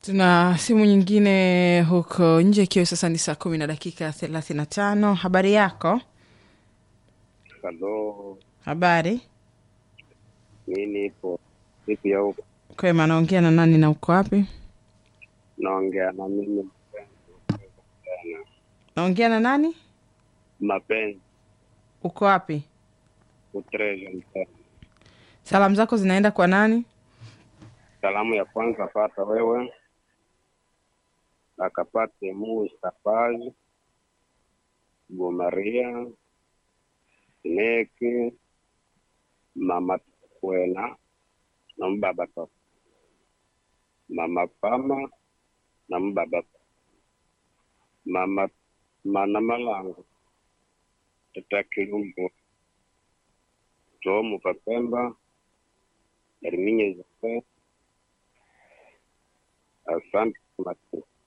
Tuna simu nyingine huko nje, ikiwa sasa ni saa kumi na dakika thelathini na tano. Habari yako? Halo, Habari mi nipo vipi ya huko? kwema. Naongea na nani na uko wapi? Naongea na mimi Naongea na nani? mapenzi Uko wapi? utrezo mtana. Salamu zako zinaenda kwa nani? Salamu ya kwanza pata wewe, akapate Mustafazi Gumaria Neki mama Kwena na mbaba Papa mama Pama na mbaba Papa. mama mana malango tata Kilumbu Tomu Papemba Erminye Zofe Asante Matu